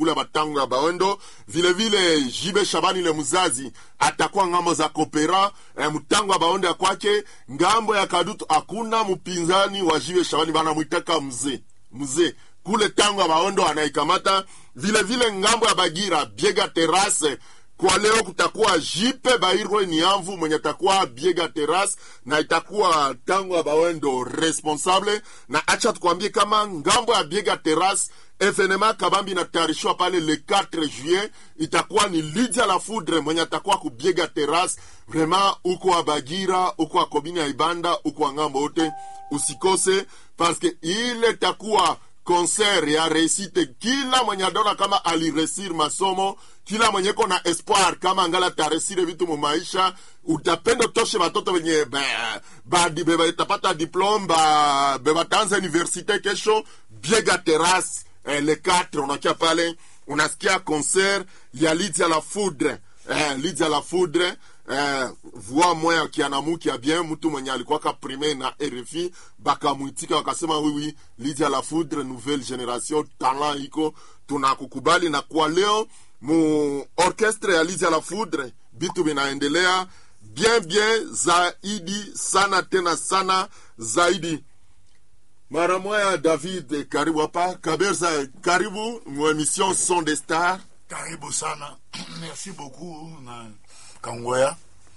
kule batango ya baondo vile vile jibe shabani le mzazi atakuwa ngambo za kopera eh, mtango ya baondo ya kwake ngambo ya kadutu hakuna mpinzani wa jibe shabani banamwitaka mzee mzee kule tango ya baondo anaikamata vile vile ngambo ya bagira biega terase kwa leo kutakuwa jipe bairwe niamvu mwenye takuwa biega teras na itakuwa tango ya bawendo responsable na acha tukwambie kama ngambo ya biega teras evenema kabambi inatayarishwa pale le 4 juillet itakuwa ni lidia la foudre mwenye atakuwa kubiega teras vraiment uko wa bagira uko wa komini ya ibanda uko wa ngambo yote usikose paske ile takuwa concert ya resite kila mwenye adona kama aliresir masomo kila mwenye ko na espoir kama angala taresire vitu mu maisha utapenda utoshe batoto wenye batapata diplome bebataanza universite kesho biega teras eh, le 4 unakia pale unasikia concert ya lidia la foudre eh, lidia la foudre eh, voix moya kianamuki ya bien mtu mwenye alikuwaka prime na rfi bakamwitika wakasema wiwi lidia la foudre nouvelle generation talent iko tunakukubali na kwa leo mu orchestre ya lidia la foudre bitu vinaendelea bien bien zaidi sana tena sana zaidi mara moya david karibu hapa kaberza karibu mu emission son de star karibu sana merci beaucoup na kangoya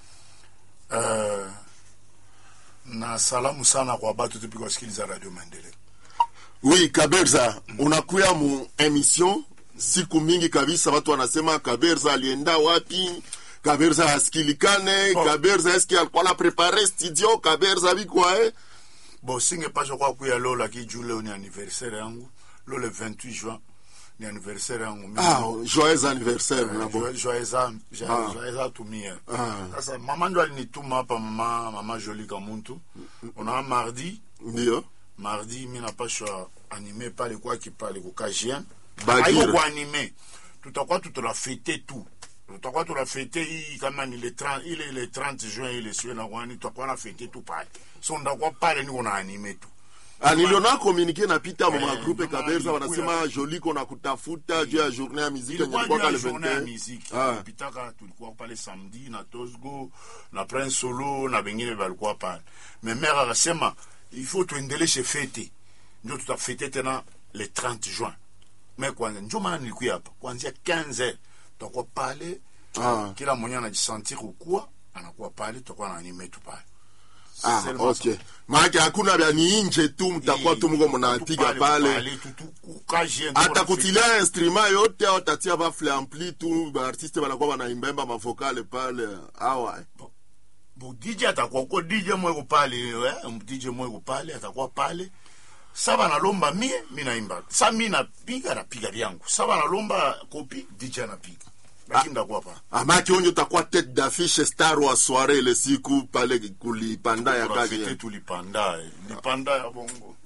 uh, na salamu sana kwa batu tupi kusikiliza radio maendeleo oui kaberza unakuya mu emission siku mingi kabisa watu wanasema kaberza alienda wapi kaberza hasikilikane Oh. kaberza eski alikuwa na prepare studio kaberza bikwae bo singepasha kwa kuya lo laki juu leo ni anniversaire yangu lo le 28 juin ni anniversaire yangu Mimi- ah, joyeux anniversaire Eh, nabo joyeux- joyeux an- jo- Ah. joyeux atumie Ah. sasa mama ndio alinituma hapa mama mama joli kamuntu una mardi ndio mardi mi napashwa anime pale kwaki pale kukajien Bagira. aiko kuanime tutakuwa tutunafete tu tutakuwa tunafete hii kama ni le 30 ile le 30 juin ile siwe na kwani tutakuwa na fete tu pale so ndakuwa pale niko na anime tu Ah, niliona komunike napita mu Eh, magrupe kama kaberza ilikuwa- wanasema joliko na kutafuta juu ya journée ya miziki yenye ilikuwa ilikuwa juu ya kale journée ya 21 muziki Ah. tulipitaka tulikuwa pale samedi na tosgo na prince solo na bengine balikuwa pale me mere akasema il faut tuendeleshe fete ndio tutafete tena le 30 juin me kwanza njo maana nilikuya hapa kuanzia 15 tutakuwa pale Ah. kila mwenye anajisentir ukuwa anakuwa pale tutakuwa na anime tu pale Ah, Seulement okay. maake hakuna vya ni nje tu mtakuwa tu mko mnapiga pale hata kutilia instrument yote au tatia bafle ampli tu baartiste banakuwa banaimbemba mavokale pale awa eh. bo dj atakuwa uko dj mweko pale eh, dj mweko pale atakuwa pale sa banalomba mie mi naimba sa mi napiga napiga vyangu sa banalomba kopi dj anapiga lakini ndakuwa pa amaki onyo utakuwa tete d'affiche star wa soirée ile siku pale kulipanda ya Turafete kake tulipanda eh, lipanda ya bongo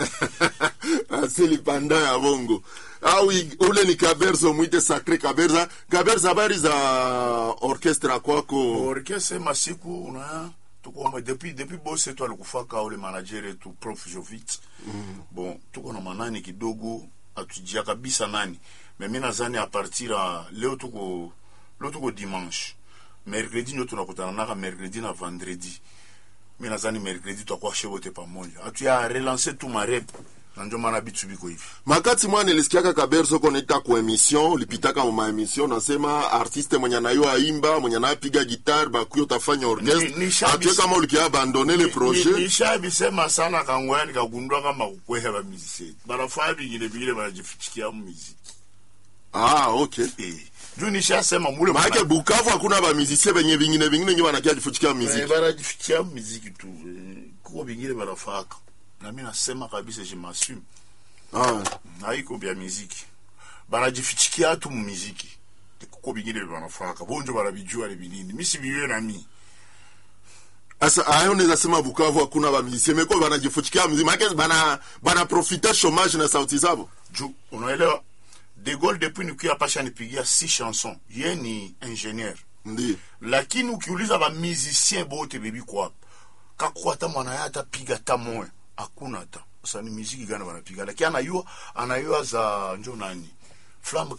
asi lipanda ya bongo au i- ule ni kaberza mwite sacré kaberza kaberza habari za orchestre kwako orkestre masiku una tuko mwe depuis depuis bose tu alikufaka ule manager yetu prof jovit bon tuko na manani kidogo atujia kabisa nani me mi nazani a partir ya leo tuko leo tuko dimanche mercredi ndio tunakutana naka mercredi na vendredi mi nazani mercredi tutakuwa shewote pamoja atuya relance tu marep na ndio maana bitu biko hivi makati mwana nilisikiaka kaberzo konaita ku emission ulipitaka mu maemission nasema artiste mwenye anayo aimba mwenye anapiga guitar bakuyo tafanya Ni- ni orchestre shabis- atue kama ulikia abandone le projet nishabisema sana kangoya nikagundua kama kukweha bamiziki banafaa bingine bingine banajifichikia mumiziki ah okay Eh, juu nishasema mule maake bukavu hakuna bamizisie benye bingine bingine nyo banakia jifuchikia Eh, miziki banajifikia muziki tu eh, kuko bingine banafaka nami nasema kabisa je m'assume ah. haiko bya miziki banajifichikia tu mumiziki kuko bingine banafaka bonjo banabijua ni binini misi biwe nami asa ayo neza sema bukavu hakuna bamizisie meko banajifuchikia miziki maake bana banaprofite chômage na sauti zabo juu unaelewa de Gaulle depuis nikuya pasha nipigia si chanson ye ni ingénieur ndi lakini ukiuliza bamizisien bote bebi kwapa kakuwa hata mwana ya atapiga hata moya hakuna hata sasa ni miziki gani wanapiga lakini anayua anayua za njo nani flamme